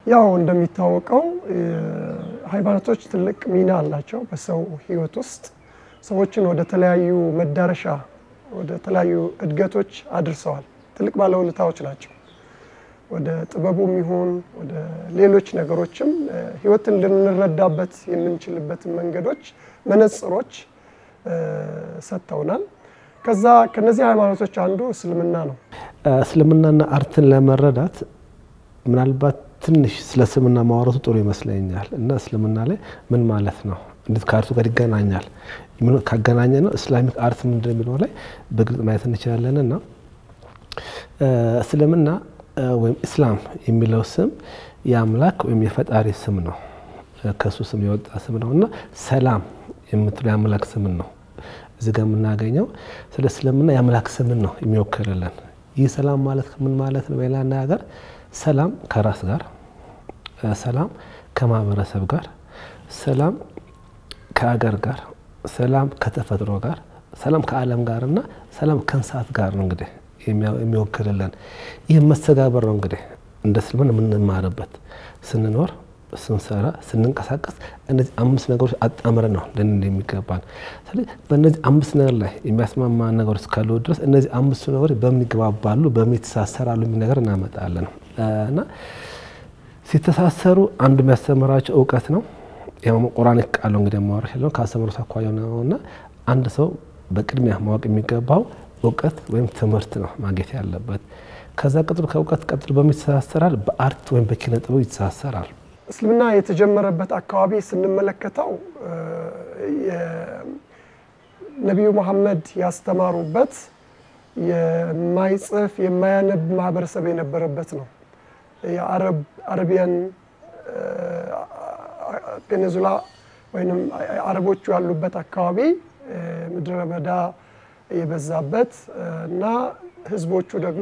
ያው እንደሚታወቀው ሃይማኖቶች ትልቅ ሚና አላቸው በሰው ሕይወት ውስጥ ሰዎችን ወደ ተለያዩ መዳረሻ ወደ ተለያዩ እድገቶች አድርሰዋል። ትልቅ ባለውለታዎች ናቸው። ወደ ጥበቡም ይሁን ወደ ሌሎች ነገሮችም ሕይወትን ልንረዳበት የምንችልበትን መንገዶች፣ መነጽሮች ሰጥተውናል። ከዛ ከነዚህ ሃይማኖቶች አንዱ እስልምና ነው። እስልምናና አርትን ለመረዳት ምናልባት ትንሽ ስለ እስልምና ማውራቱ ጥሩ ይመስለኛል እና እስልምና ላይ ምን ማለት ነው፣ እንዴት ከአርቱ ጋር ይገናኛል፣ ካገናኘ ነው እስላሚክ አርት ምንድን የሚለው ላይ በግልጽ ማየት እንችላለን። እና እስልምና ወይም ኢስላም የሚለው ስም የአምላክ ወይም የፈጣሪ ስም ነው። ከሱ ስም የወጣ ስም ነው እና ሰላም የምትለው የአምላክ ስምን ነው እዚህ ጋር የምናገኘው። ስለ እስልምና የአምላክ ስምን ነው የሚወክልልን። ይህ ሰላም ማለት ምን ማለት ነው? በሌላ አነጋገር ሰላም ከራስ ጋር፣ ሰላም ከማህበረሰብ ጋር፣ ሰላም ከአገር ጋር፣ ሰላም ከተፈጥሮ ጋር፣ ሰላም ከዓለም ጋር እና ሰላም ከእንስሳት ጋር ነው እንግዲህ የሚወክልልን። ይህ መስተጋበር ነው እንግዲህ እንደ እስልምና የምንማርበት ስንኖር ስንሰራ ስንንቀሳቀስ እነዚህ አምስት ነገሮች አጣምረን ነው ልንል የሚገባን። ስለዚህ በእነዚህ አምስት ነገር ላይ የሚያስማማ ነገሮች እስካሉ ድረስ እነዚህ አምስቱ ነገሮች በሚግባባሉ በሚተሳሰራሉ የሚል ነገር እናመጣለን እና ሲተሳሰሩ አንዱ የሚያስተምራቸው እውቀት ነው። ያው ቁርአን ቃሉ እንግዲህ ማወራሽ ያለው ከአስተምሮት አኳያ ነው እና አንድ ሰው በቅድሚያ ማወቅ የሚገባው እውቀት ወይም ትምህርት ነው ማግኘት ያለበት። ከዛ ቀጥሎ ከእውቀት ቀጥሎ በሚተሳሰራል በአርት ወይም በኪነ ጥበብ ይተሳሰራል። እስልምና የተጀመረበት አካባቢ ስንመለከተው ነቢዩ መሐመድ ያስተማሩበት የማይጽፍ የማያነብ ማህበረሰብ የነበረበት ነው። የአረቢያን ፔኒንሱላ ወይም አረቦቹ ያሉበት አካባቢ ምድረ በዳ የበዛበት እና ህዝቦቹ ደግሞ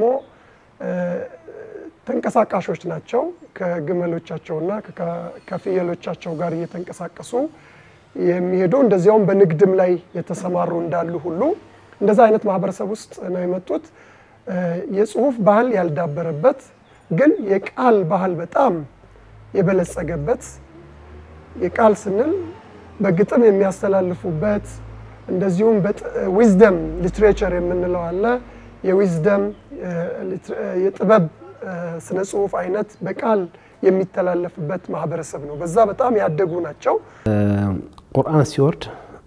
ተንቀሳቃሾች ናቸው። ከግመሎቻቸውና ከፍየሎቻቸው ጋር እየተንቀሳቀሱ የሚሄዱ እንደዚያውም በንግድም ላይ የተሰማሩ እንዳሉ ሁሉ እንደዛ አይነት ማህበረሰብ ውስጥ ነው የመጡት። የጽሁፍ ባህል ያልዳበረበት ግን የቃል ባህል በጣም የበለጸገበት የቃል ስንል በግጥም የሚያስተላልፉበት እንደዚሁም ዊዝደም ሊትሬቸር የምንለው አለ። የዊዝደም የጥበብ ስነ ጽሁፍ አይነት በቃል የሚተላለፍበት ማህበረሰብ ነው። በዛ በጣም ያደጉ ናቸው። ቁርአን ሲወርድ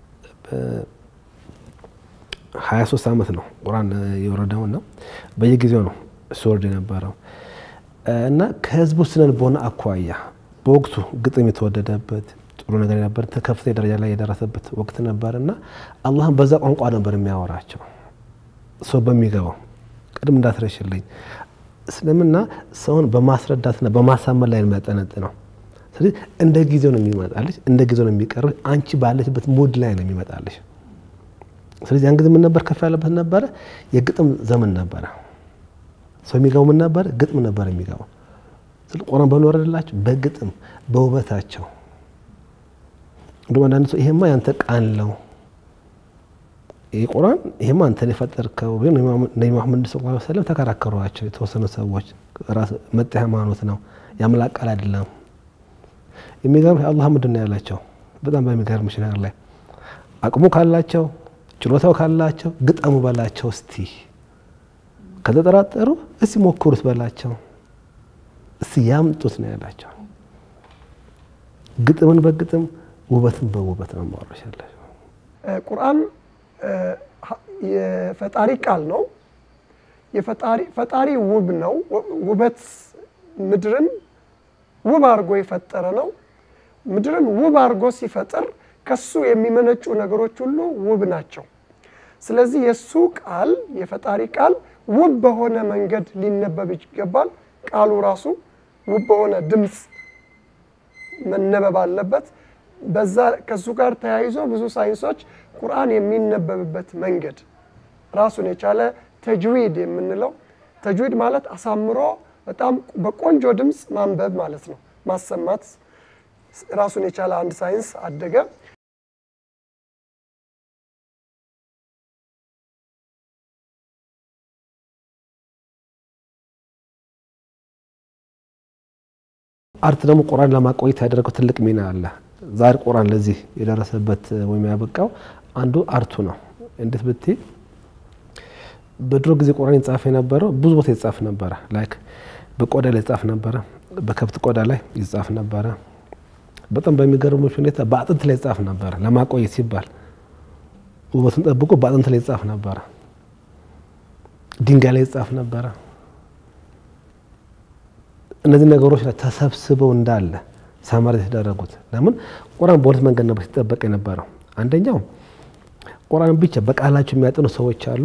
ሀያ ሶስት ዓመት ነው ቁርአን የወረደው እና በየጊዜው ነው ሲወርድ የነበረው እና ከህዝቡ ስነ ልቦና አኳያ በወቅቱ ግጥም የተወደደበት ጥሩ ነገር የነበር ከፍተኛ ደረጃ ላይ የደረሰበት ወቅት ነበር እና አላህም በዛ ቋንቋ ነበር የሚያወራቸው ሰው በሚገባው ቅድም እንዳትረሽልኝ እስልምና ሰውን በማስረዳትና በማሳመን ላይ የሚያጠነጥ ነው። ስለዚህ እንደ ጊዜው ነው የሚመጣልሽ፣ እንደ ጊዜው ነው የሚቀርብ። አንቺ ባለችበት ሙድ ላይ ነው የሚመጣልሽ። ስለዚህ ያን ጊዜ ምን ነበር ከፍ ያለበት ነበረ፣ የግጥም ዘመን ነበረ። ሰው የሚገባው ምን ነበረ? ግጥም ነበር የሚገባው። ቁርአን በኖረላቸው በግጥም በውበታቸው እንዲሁም አንዳንድ ሰው ይሄማ ያንተ ቃል ነው ይህ ቁርአን ይሄማ አንተን የፈጠርከው ግን ነቢ መሐመድ ስ ላ ሰለም ተከራከሯቸው የተወሰኑ ሰዎች ራስ መጤ ሃይማኖት ነው የአምላክ ቃል አይደለም። የሚገርም አላህ ምንድን ነው ያላቸው? በጣም በሚገርምሽ ነገር ላይ አቅሙ ካላቸው ችሎታው ካላቸው ግጠሙ በላቸው እስቲ ከተጠራጠሩ እስቲ ሞክሩት በላቸው እስቲ ያምጡት ነው ያላቸው። ግጥምን በግጥም ውበትን በውበት ነው ማውረሽ ያላቸው። ቁርአን የፈጣሪ ቃል ነው። ፈጣሪ ውብ ነው። ውበት ምድርን ውብ አድርጎ የፈጠረ ነው። ምድርን ውብ አድርጎ ሲፈጥር ከሱ የሚመነጩ ነገሮች ሁሉ ውብ ናቸው። ስለዚህ የእሱ ቃል የፈጣሪ ቃል ውብ በሆነ መንገድ ሊነበብ ይገባል። ቃሉ ራሱ ውብ በሆነ ድምፅ መነበብ አለበት። በዛ ከሱ ጋር ተያይዞ ብዙ ሳይንሶች ቁርአን የሚነበብበት መንገድ ራሱን የቻለ ተጅዊድ የምንለው ተጅዊድ ማለት አሳምሮ በጣም በቆንጆ ድምፅ ማንበብ ማለት ነው። ማሰማት ራሱን የቻለ አንድ ሳይንስ አደገ። አርት ደግሞ ቁርአን ለማቆየት ያደረገው ትልቅ ሚና አለ። ዛሬ ቁርአን ለዚህ የደረሰበት ወይም ያበቃው አንዱ አርቱ ነው። እንዴት ብትይ በድሮ ጊዜ ቁርአን ይጻፍ የነበረው ብዙ ቦታ ይጻፍ ነበረ። ላይክ በቆዳ ላይ ይጻፍ ነበረ፣ በከብት ቆዳ ላይ ይጻፍ ነበረ። በጣም በሚገርሞች ሁኔታ በአጥንት ላይ ይጻፍ ነበረ። ለማቆየት ሲባል ውበቱን ጠብቆ በአጥንት ላይ ይጻፍ ነበረ። ድንጋይ ላይ ይጻፍ ነበረ። እነዚህ ነገሮች ላይ ተሰብስበው እንዳለ ሳማር የተደረጉት ለምን ቁርአን በሁለት መንገድ ነበር ሲጠበቅ የነበረው። አንደኛው ቁርአን ብቻ በቃላቸው የሚያጠኑ ሰዎች አሉ።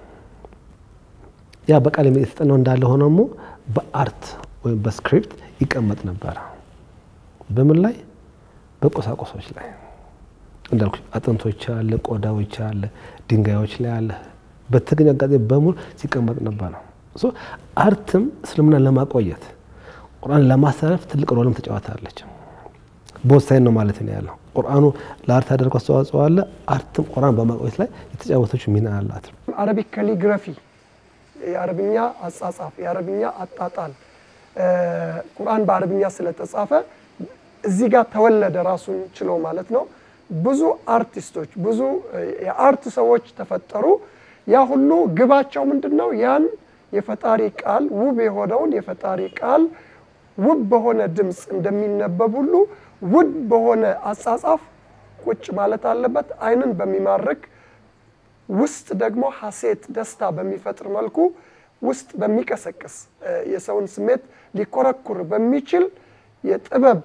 ያ በቃል የተጠናው እንዳለ ሆኖ ደግሞ በአርት ወይም በስክሪፕት ይቀመጥ ነበረ። በምን ላይ? በቁሳቁሶች ላይ እንዳልኩ አጥንቶች አለ፣ ቆዳዎች አለ፣ ድንጋዮች ላይ አለ። በተገኘ አጋጣሚ በሙሉ ሲቀመጥ ነበር ነው። አርትም እስልምናን ለማቆየት ቁርአን ለማስተላለፍ ትልቅ ሮልም ተጫዋታለች። በወሳኝ ነው ማለት ነው ያለው። ቁርአኑ ለአርት ያደረገው አስተዋጽኦ አለ። አርትም ቁርአን በማቆየት ላይ የተጫወተችው ሚና አላት። አረቢክ ካሊግራፊ የአረብኛ አጻጻፍ፣ የአረብኛ አጣጣል ቁርአን በአረብኛ ስለተጻፈ እዚህ ጋር ተወለደ ራሱን ችሎ ማለት ነው። ብዙ አርቲስቶች ብዙ የአርት ሰዎች ተፈጠሩ። ያ ሁሉ ግባቸው ምንድን ነው? ያን የፈጣሪ ቃል ውብ የሆነውን የፈጣሪ ቃል ውብ በሆነ ድምፅ እንደሚነበብ ሁሉ ውብ በሆነ አጻጻፍ ቁጭ ማለት አለበት። ዓይንን በሚማርክ ውስጥ ደግሞ ሐሴት ደስታ በሚፈጥር መልኩ ውስጥ በሚቀሰቅስ የሰውን ስሜት ሊኮረኩር በሚችል የጥበብ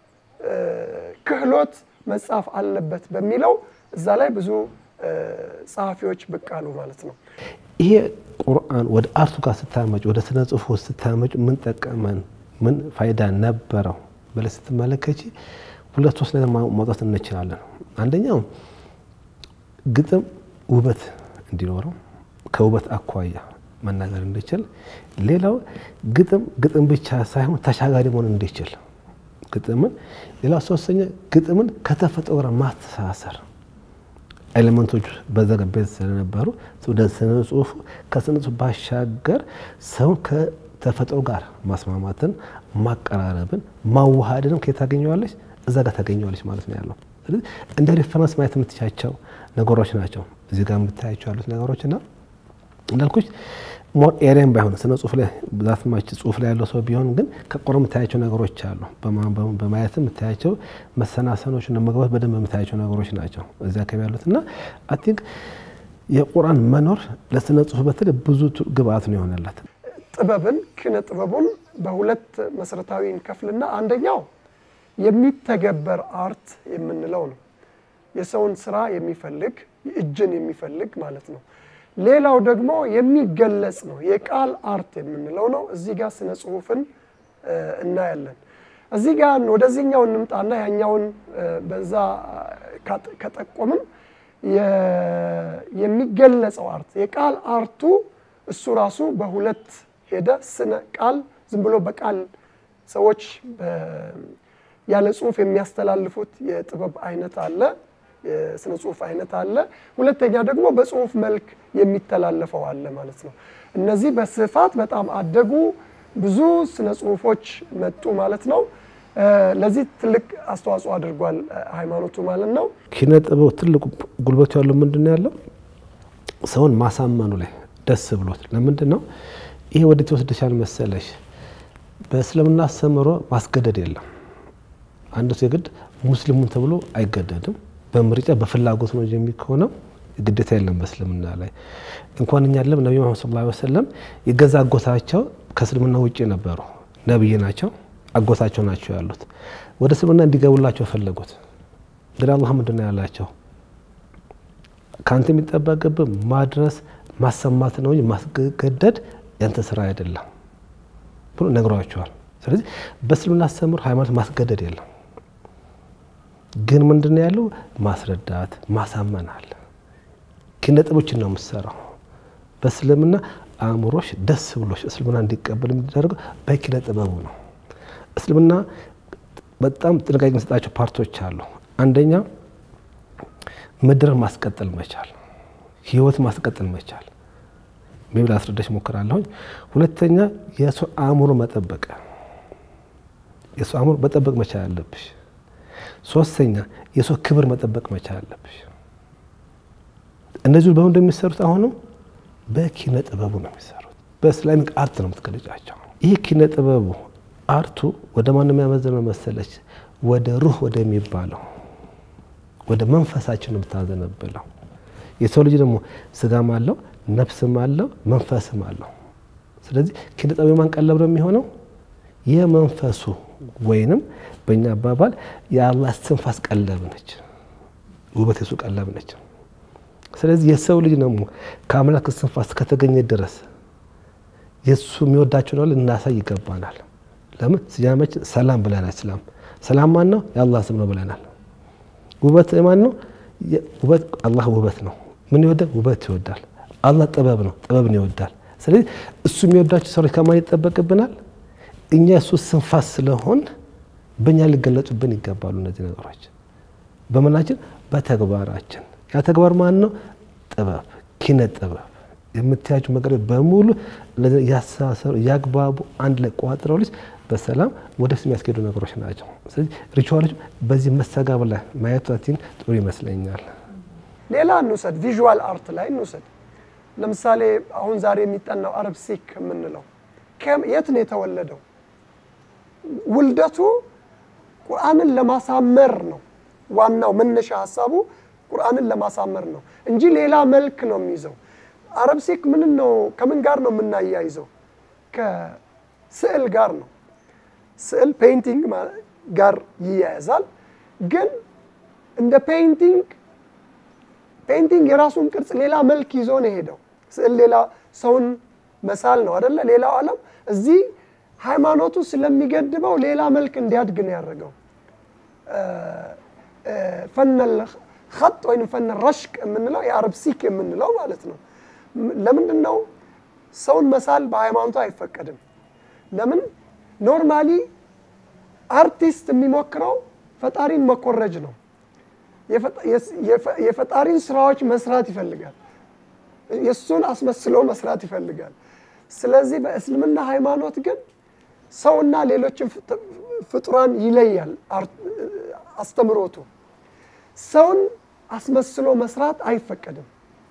ክህሎት መጻፍ አለበት በሚለው እዛ ላይ ብዙ ጸሐፊዎች ብቅ አሉ ማለት ነው። ይሄ ቁርአን ወደ አርቱ ጋር ስታመጭ፣ ወደ ስነ ጽሁፍ ስታመጭ ምን ጠቀመን፣ ምን ፋይዳ ነበረው ብለሽ ስትመለከች ሁለት ሶስት ነገር ማውጣት እንችላለን። አንደኛው ግጥም ውበት እንዲኖረው ከውበት አኳያ መናገር እንዲችል፣ ሌላው ግጥም ግጥም ብቻ ሳይሆን ተሻጋሪ መሆን እንዲችል ግጥምን፣ ሌላው ሶስተኛ ግጥምን ከተፈጥሮ ጋር ማስተሳሰር ኤሌመንቶች በዘገቤት ስለነበሩ ወደ ስነ ጽሁፉ ከስነ ጽሁፍ ባሻገር ሰውን ከተፈጥሮ ጋር ማስማማትን፣ ማቀራረብን፣ ማዋሃድንም ከየት ታገኘዋለች? እዛ ጋር ታገኘዋለች ማለት ነው ያለው። ስለዚህ እንደ ሪፈረንስ ማየት የምትቻቸው ነገሮች ናቸው እዚህ ጋር የምታያቸው ያሉት ነገሮች እና እንዳልኩች ሞር ኤሪያም ባይሆን ስነ ጽሁፍ ላይ ብዛት ማች ጽሁፍ ላይ ያለው ሰው ቢሆን ግን ከቁርአን የምታያቸው ነገሮች አሉ። በማየት የምታያቸው መሰናሰኖች እና መግባት በደንብ የምታያቸው ነገሮች ናቸው እዚህ አካባቢ ያሉት እና አይ ቲንክ የቁርአን መኖር ለስነ ጽሁፍ በተለይ ብዙ ግብአት ነው የሆነላት። ጥበብን ኪነ ጥበቡን በሁለት መሰረታዊ እንከፍልና አንደኛው የሚተገበር አርት የምንለው ነው። የሰውን ስራ የሚፈልግ እጅን የሚፈልግ ማለት ነው። ሌላው ደግሞ የሚገለጽ ነው። የቃል አርት የምንለው ነው። እዚህ ጋር ስነ ጽሁፍን እናያለን። እዚህ ጋር ወደዚህኛው እንምጣና ያኛውን በዛ ከጠቆምን የሚገለጸው አርት የቃል አርቱ እሱ ራሱ በሁለት ሄደ። ስነ ቃል ዝም ብሎ በቃል ሰዎች ያለ ጽሁፍ የሚያስተላልፉት የጥበብ አይነት አለ የስነ ጽሁፍ አይነት አለ። ሁለተኛ ደግሞ በጽሁፍ መልክ የሚተላለፈው አለ ማለት ነው። እነዚህ በስፋት በጣም አደጉ፣ ብዙ ስነ ጽሁፎች መጡ ማለት ነው። ለዚህ ትልቅ አስተዋጽኦ አድርጓል ሃይማኖቱ ማለት ነው። ኪነ ጥበብ ትልቁ ጉልበቱ ያለው ምንድን ነው ያለው ሰውን ማሳመኑ ላይ ደስ ብሎት። ለምንድን ነው ይሄ ወዴት ይወስድሻል መሰለሽ? በእስልምና አስተምህሮ ማስገደድ የለም። አንድ ሰው የግድ ሙስሊሙን ተብሎ አይገደድም። በምርጫ በፍላጎት ነው እንጂ የሚሆነው ግዴታ የለም በእስልምና ላይ። እንኳን እኛ ለም ነቢ መሐመድ ሰለላሁ ዐለይሂ ወሰለም የገዛ አጎታቸው ከእስልምና ውጭ ነበሩ፣ ነብይ ናቸው፣ አጎታቸው ናቸው ያሉት። ወደ እስልምና እንዲገቡላቸው ፈለጉት። ግን አላህ ምንድን ነው ያላቸው? ከአንተ የሚጠበቅብህ ማድረስ ማሰማት ነው እንጂ ማስገደድ ያንተ ስራ አይደለም ብሎ ነግሯቸዋል። ስለዚህ በእስልምና አስተምህሮ ሃይማኖት ማስገደድ የለም። ግን ምንድን ነው ያለው? ማስረዳት ማሳመን አለ። ኪነ ጥበቦችን ነው የምትሰራው። በእስልምና አእምሮሽ ደስ ብሎሽ እስልምና እንዲቀበል የሚደረገው በኪነ ጥበቡ ነው። እስልምና በጣም ጥንቃቄ የሚሰጣቸው ፓርቶች አሉ። አንደኛ ምድርን ማስቀጠል መቻል፣ ህይወት ማስቀጠል መቻል ሜብል አስረዳሽ ሞክራለሁኝ። ሁለተኛ የሰው አእምሮ መጠበቅ የሰው አእምሮ መጠበቅ መቻል አለብሽ። ሶስተኛ የሰው ክብር መጠበቅ መቻል አለብሽ። እነዚሁ በምን እንደሚሰሩት አሁንም በኪነ ጥበቡ ነው የሚሰሩት። በእስላሚክ አርት ነው የምትገለጫቸው። ይህ ኪነ ጥበቡ አርቱ ወደ ማን የሚያመዝነው መሰለች? ወደ ሩህ ወደሚባለው ወደ መንፈሳችን ነው የምታዘነብለው። የሰው ልጅ ደግሞ ስጋም አለው ነፍስም አለው መንፈስም አለው። ስለዚህ ኪነ ጥበብ የማን ቀለብ ነው የሚሆነው? የመንፈሱ ወይንም በእኛ አባባል የአላህ እስትንፋስ ቀለብ ነች። ውበት የሱ ቀለብ ነች። ስለዚህ የሰው ልጅ ደግሞ ከአምላክ እስትንፋስ ከተገኘ ድረስ የእሱ የሚወዳቸው ነው ልናሳይ ይገባናል። ለምን ስያሜያችን ሰላም ብለናል። ሰላም ሰላም ማን ነው? የአላህ ስም ነው ብለናል። ውበት ማን ነው? ውበት አላህ ውበት ነው። ምን ይወዳል? ውበት ይወዳል። አላህ ጥበብ ነው፣ ጥበብን ይወዳል። ስለዚህ እሱ የሚወዳቸው ሰዎች ከማን ይጠበቅብናል? እኛ እሱ ስንፋስ ስለሆን በእኛ ሊገለጹብን ይገባሉ እነዚህ ነገሮች በምናችን በተግባራችን። ያ ተግባር ማን ነው? ጥበብ፣ ኪነ ጥበብ የምታያቸው ነገሮች በሙሉ ያሳሰሩ ያግባቡ አንድ ላይ ቋጥረው ልጅ በሰላም ወደፊት የሚያስኬዱ ነገሮች ናቸው። ስለዚህ ሪቹዋሎች በዚህ መስተጋብ ላይ ማየታችን ጥሩ ይመስለኛል። ሌላ እንውሰድ፣ ቪዥዋል አርት ላይ እንውሰድ። ለምሳሌ አሁን ዛሬ የሚጠናው አረብ ሲክ የምንለው የት ነው የተወለደው? ውልደቱ ቁርአንን ለማሳመር ነው። ዋናው መነሻ ሀሳቡ ቁርአንን ለማሳመር ነው እንጂ ሌላ መልክ ነው የሚይዘው። አረብ ሲክ ምን ነው ከምን ጋር ነው የምናያይዘው? ከስዕል ጋር ነው። ስዕል ፔይንቲንግ ጋር ይያያዛል። ግን እንደ ፔይንቲንግ ፔይንቲንግ የራሱን ቅርጽ ሌላ መልክ ይዞ ነው የሄደው። ስዕል ሌላ ሰውን መሳል ነው አደለ? ሌላው ዓለም እዚህ ሃይማኖቱ ስለሚገድበው ሌላ መልክ እንዲያድግ ነው ያደረገው። ፈነል ኸጥ ወይም ፈነል ረሽቅ የምንለው የአረብ ሲክ የምንለው ማለት ነው። ለምንድን ነው ሰውን መሳል በሃይማኖቱ አይፈቀድም? ለምን ኖርማሊ አርቲስት የሚሞክረው ፈጣሪን መኮረጅ ነው። የፈጣሪን ስራዎች መስራት ይፈልጋል። የእሱን አስመስሎ መስራት ይፈልጋል። ስለዚህ በእስልምና ሃይማኖት ግን ሰውና ሌሎችን ፍጡራን ይለያል አስተምሮቱ። ሰውን አስመስሎ መስራት አይፈቀድም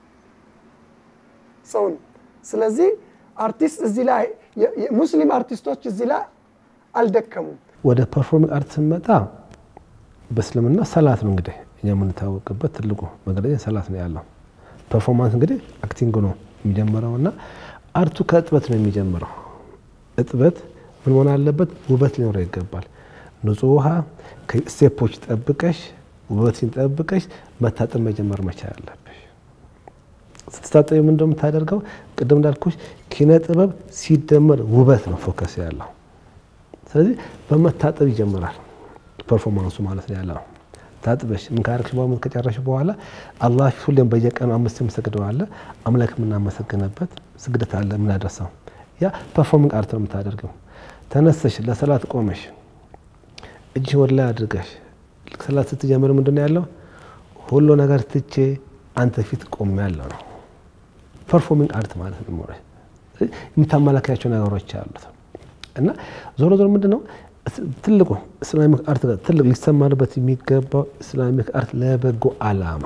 ሰውን። ስለዚህ አርቲስት እዚህ ላይ ሙስሊም አርቲስቶች እዚህ ላይ አልደከሙም። ወደ ፐርፎርሚንግ አርት ስንመጣ በእስልምና ሰላት ነው እንግዲህ እኛ የምንታወቅበት ትልቁ መገለጫ ሰላት ነው ያለው። ፐርፎርማንስ እንግዲህ አክቲንግ ነው የሚጀምረው እና አርቱ ከእጥበት ነው የሚጀምረው። እጥበት ምን መሆን አለበት? ውበት ሊኖረው ይገባል። ንጹህ ውሃ ከስቴፖች ጠብቀሽ ውበትን ጠብቀሽ መታጠብ መጀመር መቻል አለብሽ። ስትታጠቢ ምን እንደምታደርገው ቅድም እንዳልኩሽ ኪነ ጥበብ ሲደመር ውበት ነው ፎከስ ያለው። ስለዚህ በመታጠብ ይጀምራል ፐርፎርማንሱ ማለት ነው ያለው። ታጥበሽ ምን ካረግሽ በኋላ ከጨረሽ በኋላ አላህ ፊት ሁሌም በየቀኑ አምስት የምሰግደው አለ አምላክ የምናመሰግንበት ስግደት አለ የምናደርሰው ያ ፐርፎርሚንግ አርት ነው የምታደርገው። ተነስተሽ ለሰላት ቆመሽ እጅሽ ወደ ላይ አድርገሽ ሰላት ስትጀምር ምንድን ነው ያለው? ሁሉ ነገር ትቼ አንተ ፊት ቆሜ ያለው ነው ፐርፎርሚንግ አርት ማለት ነው። የምታመላክያቸው ነገሮች አሉት እና ዞሮ ዞሮ ምንድን ነው ትልቁ እስላሚክ አርት ጋር ትልቅ ሊሰማርበት የሚገባው እስላሚክ አርት ለበጎ አላማ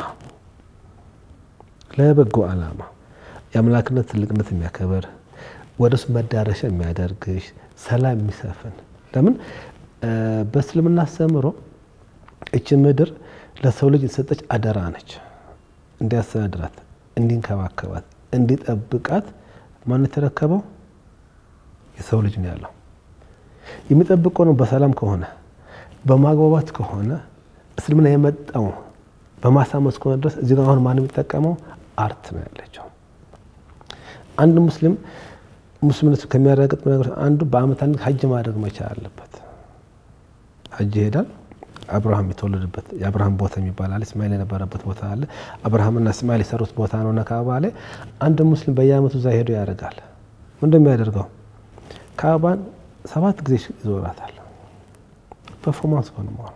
ለበጎ አላማ የአምላክነት ትልቅነት የሚያከብር ወደ እሱ መዳረሻ የሚያደርግሽ ሰላም የሚሰፍን ለምን በእስልምና አስተምሮ እች ምድር ለሰው ልጅ የተሰጠች አደራ ነች። እንዲያስተዳድራት፣ እንዲንከባከባት፣ እንዲጠብቃት ማን የተረከበው? የሰው ልጅ ነው ያለው። የሚጠብቀው ነው በሰላም ከሆነ በማግባባት ከሆነ እስልምና የመጣው በማሳመን እስከሆነ ድረስ እዚህ ጋር አሁን ማን የሚጠቀመው አርት ነው ያለችው። አንድ ሙስሊም ሙስሊምነቱ ከሚያረጋግጥ ነገር አንዱ በአመት አንድ ሀጅ ማድረግ መቻል አለበት። ሀጅ ይሄዳል። አብርሃም የተወለደበት የአብርሃም ቦታ የሚባል አለ። እስማኤል የነበረበት ቦታ አለ። አብርሃምና እስማኤል የሰሩት ቦታ ነው እና ካዕባ ላይ አንድ ሙስሊም በየአመቱ እዛ ሄዶ ያደርጋል። ምንድን የሚያደርገው ካዕባን ሰባት ጊዜ ይዞራታል። ፐርፎርማንስ ሆነ መሆኑ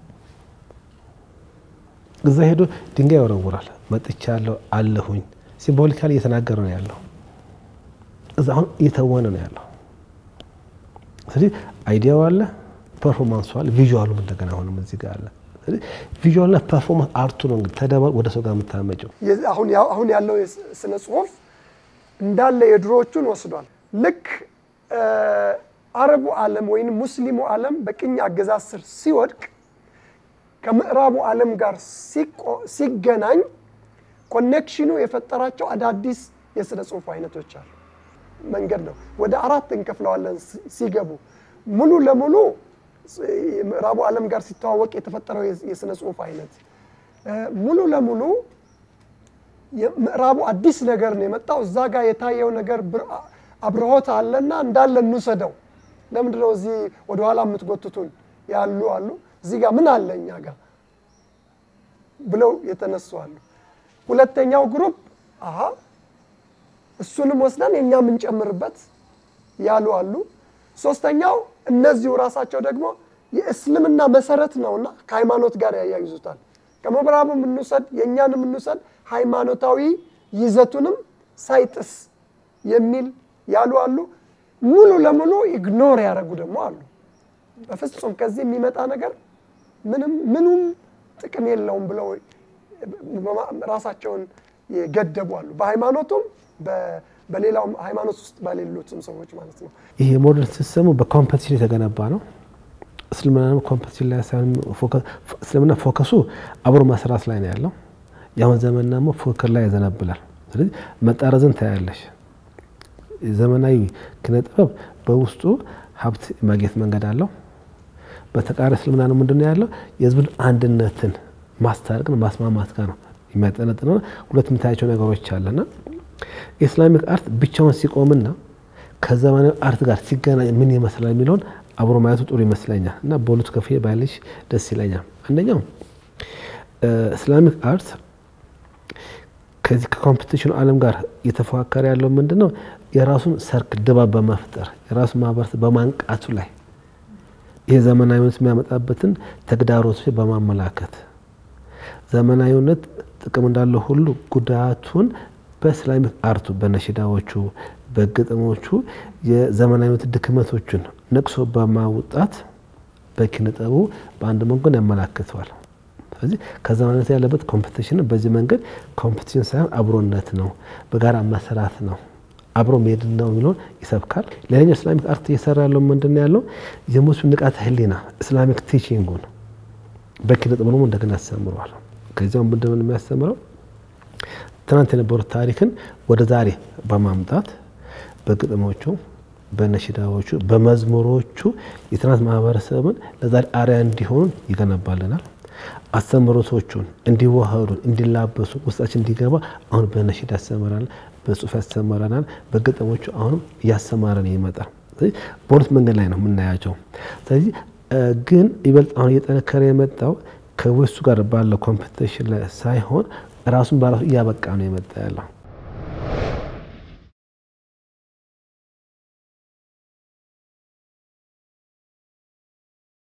እዛ ሄዶ ድንጋይ ይወረውራል። መጥቻለሁ አለሁኝ ሲምቦሊካሊ እየተናገረ ነው ያለው። እዛ አሁን እየተወነ ነው ያለው። ስለዚህ አይዲያው አለ፣ ፐርፎርማንሱ አለ፣ ቪዥዋሉም እንደገና አሁንም እዚህ ጋር አለ። ቪዥዋልና ፐርፎርማንስ አርቱ ነው እንግዲህ ተደባ ወደ ሰው ጋር የምታመጨው። አሁን ያለው ስነ ጽሁፍ እንዳለ የድሮዎቹን ወስዷል። ልክ አረቡ ዓለም ወይም ሙስሊሙ ዓለም በቅኝ አገዛዝ ስር ሲወድቅ ከምዕራቡ ዓለም ጋር ሲገናኝ ኮኔክሽኑ የፈጠራቸው አዳዲስ የስነ ጽሁፍ አይነቶች አሉ። መንገድ ነው። ወደ አራት እንከፍለዋለን ሲገቡ ሙሉ ለሙሉ ምዕራቡ ዓለም ጋር ሲተዋወቅ የተፈጠረው የስነ ጽሁፍ አይነት ሙሉ ለሙሉ ምዕራቡ አዲስ ነገር ነው የመጣው። እዛ ጋር የታየው ነገር አብርሆት አለና እንዳለ እንውሰደው። ለምንድን ነው እዚህ ወደኋላ የምትጎትቱን ያሉ አሉ። እዚህ ጋር ምን አለ እኛ ጋር ብለው የተነሱ አሉ። ሁለተኛው ግሩፕ አሀ እሱንም ወስደን የእኛ የምንጨምርበት ያሉ አሉ። ሶስተኛው እነዚሁ ራሳቸው ደግሞ የእስልምና መሰረት ነውና ከሃይማኖት ጋር ያያይዙታል። ከምዕራቡ የምንውሰድ የእኛንም የምንውሰድ ሃይማኖታዊ ይዘቱንም ሳይጥስ የሚል ያሉ አሉ። ሙሉ ለሙሉ ኢግኖር ያደረጉ ደግሞ አሉ። በፍጹም ከዚህ የሚመጣ ነገር ምንም ምኑም ጥቅም የለውም ብለው ራሳቸውን የገደቡ አሉ። በሃይማኖቱም በሌላው ሃይማኖት ውስጥ በሌሉትም ሰዎች ማለት ነው። ይህ የሞደርን ሲስተሙ በኮምፐቲሽን የተገነባ ነው። እስልምና ኮምፐቲሽን ላይ ሳይሆን እስልምና ፎከሱ አብሮ መስራት ላይ ነው ያለው። የአሁን ዘመን ደግሞ ፉክክር ላይ ያዘነብላል። ስለዚህ መጣረዝን ታያለሽ። ዘመናዊ ኪነ ጥበብ በውስጡ ሀብት ማግኘት መንገድ አለው። በተቃራኒ እስልምና ነው ምንድን ነው ያለው? የህዝብን አንድነትን ማስታረቅን ማስማማት ጋር ነው የሚያጠነጥነው። ሁለት የምታያቸው ነገሮች አለና የኢስላሚክ አርት ብቻውን ሲቆምና ከዘመናዊ አርት ጋር ሲገናኝ ምን ይመስላል የሚለውን አብሮ ማየቱ ጥሩ ይመስለኛል እና በሁለቱ ከፍዬ ባያለሽ ደስ ይለኛል። አንደኛው ኢስላሚክ አርት ከዚህ ከኮምፒቲሽኑ ዓለም ጋር እየተፎካከረ ያለው ምንድን ነው? የራሱን ሰርክ ድባብ በመፍጠር የራሱን ማህበረሰብ በማንቃቱ ላይ ይህ ዘመናዊነት የሚያመጣበትን ተግዳሮቶች በማመላከት ዘመናዊነት ጥቅም እንዳለው ሁሉ ጉዳቱን በእስላሚክ አርቱ በነሽዳዎቹ በግጥሞቹ የዘመናዊነት ድክመቶችን ነቅሶ በማውጣት በኪነ ጥበቡ በአንድ መንገድ ያመላክተዋል። ስለዚህ ከዘመናዊነት ያለበት ኮምፒቲሽን በዚህ መንገድ ኮምፒቲሽን ሳይሆን አብሮነት ነው፣ በጋራ መስራት ነው፣ አብሮ መሄድ ነው የሚለውን ይሰብካል። ሌላኛው ኢስላሚክ አርት እየሰራ ያለው ምንድን ነው ያለው የሙስሊም ንቃተ ህሊና ኢስላሚክ ቲቺንጉን በኪነ ጥበቡ እንደገና ያስተምረዋል። ከዚያው ምንድን ነው የሚያስተምረው ትናንት የነበሩት ታሪክን ወደ ዛሬ በማምጣት በግጥሞቹ፣ በነሽዳዎቹ፣ በመዝሙሮቹ የትናንት ማህበረሰብን ለዛሬ አርያ እንዲሆን ይገነባልናል። አስተምህሮቶቹን እንዲዋሃዱ እንዲላበሱ ውስጣችን እንዲገባ አሁን በነሽዳ ያስተምረናል፣ በጽሁፍ ያስተምረናል፣ በግጥሞቹ አሁንም እያስተማረን ይመጣል። ስለዚህ በሁለት መንገድ ላይ ነው የምናያቸው። ስለዚህ ግን ይበልጥ አሁን እየጠነከረ የመጣው ከዌስቱ ጋር ባለው ኮምፒቲሽን ላይ ሳይሆን ራሱን በራሱ እያበቃ ነው የመጣ ያለው።